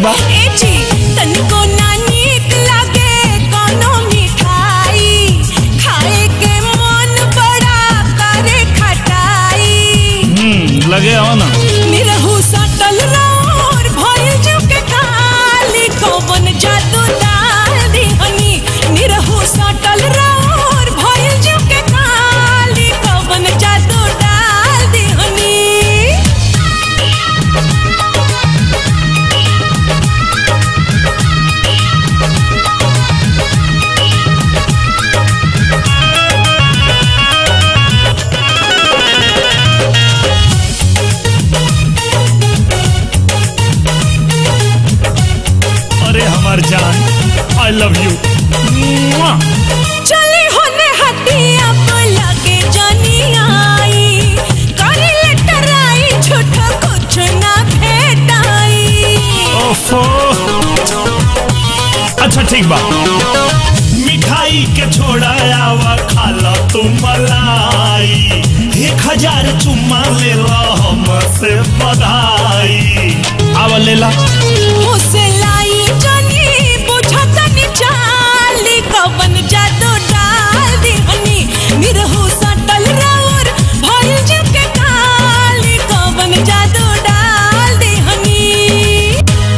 बा ए जी तनिको ना नीक लागे कोनो मिठाई खाए के मन बड़ा करे खटाई हम्म लगे आओ ना निरहु सटल रोर भइल जुके काली कौवन जादू डाल दिहनी निरहु सटल रोर भइल जुके काली कौवन जादू डाल दिहनी अरे हमार जान आई लव यू चली होने हटिया पर लगे जानी आई करी लेटराई झूठा कुछ ना भेटाई ओफो अच्छा ठीक बा मिठाई के छोड़ा आवा खाला तू मलाई एक हजार चुम्मा ले ला हमसे बधाई आवा ले ला मुझसे लाई जानी बुझा तनी चाली कवन जादू डाल दी हनी निरहु सटल रावर भइल जुके काली कवन जादू डाल दी हनी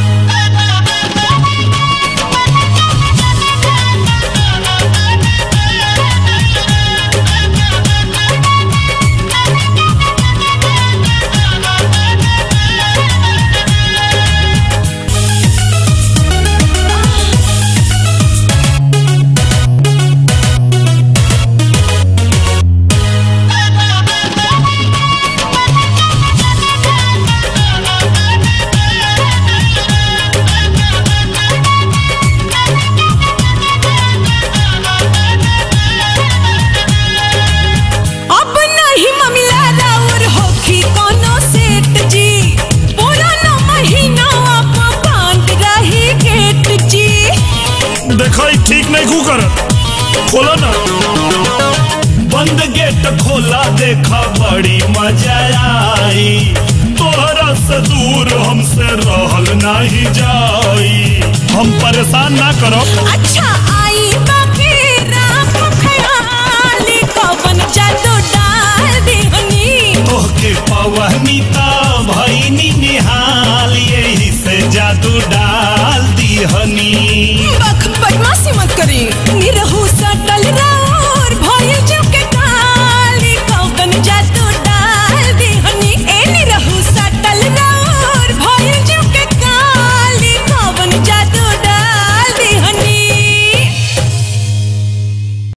अब नहीं ममिला राउर होखी कोनो सेठ जी पुराना महीना अब बांध रही गेट जी देखो ई ठीक नहीं कू कर खोलो ना बंद गेट खोला देखा बड़ी मजा आई तोहरा से दूर हमसे रहल नहीं जाई हम परेशान ना करो अच्छा